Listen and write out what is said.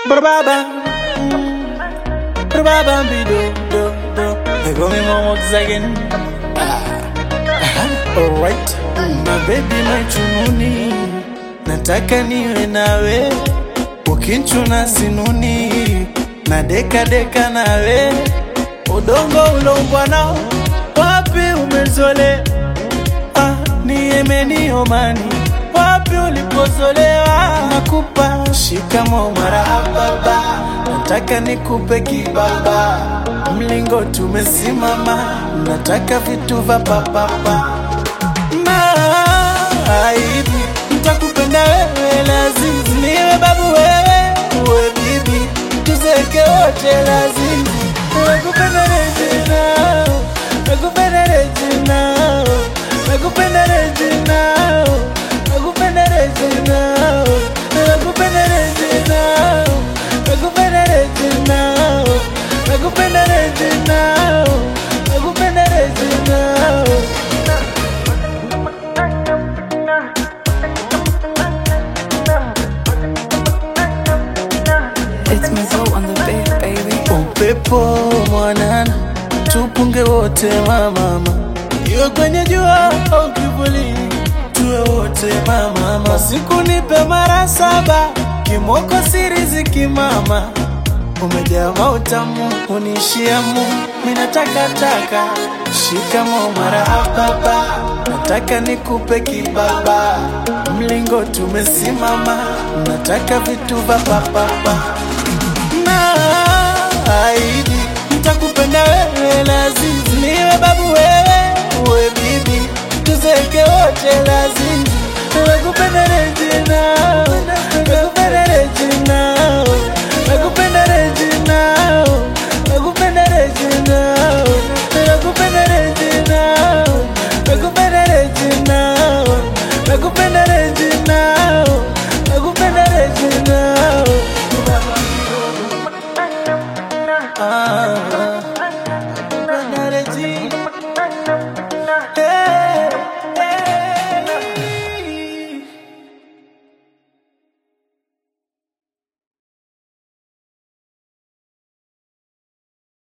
Brababa, brababa bido do do. They call me Momo again. Alright, my baby my chununi, nataka niwe nawe, ukinchuna sinuni, na deka deka nawe, udongo ulombwa nao, wapi umezole, ah, ni Yemeni Omani, wapi ulipozolewa, nakupa shikamo marahaba, nataka nikupe kibaba, mlingo tumesimama, nataka vitu vya papapa naahidi nitakupenda wewe, lazima niwe babu wewe, uwe bibi, tuzeke wote, lazima nakupenda Regina, nakupenda Regina, nakupenda Regina, nakupenda Regina, nakupenda Regina, nakupenda Regina, nakupenda Regina, nakupenda Regina. It's Mazo on the beat, baby. upepo mwanana, tupunge wote mamama, iwe kwenye jua au kivulini, tuwe wote mamama. Siku nipe mara saba, kimoko siri zikimama, umejaa mautamu unishia mu, mina takataka shikamo marahaba, nataka nikupe kibaba, mlingo tumesimama, nataka vitu vya papapa naahidi nitakupenda wewe, lazima niwe babu wewe, uwe bibi, tuzeke wote, lazima nakupenda Regina, nakupenda Regina,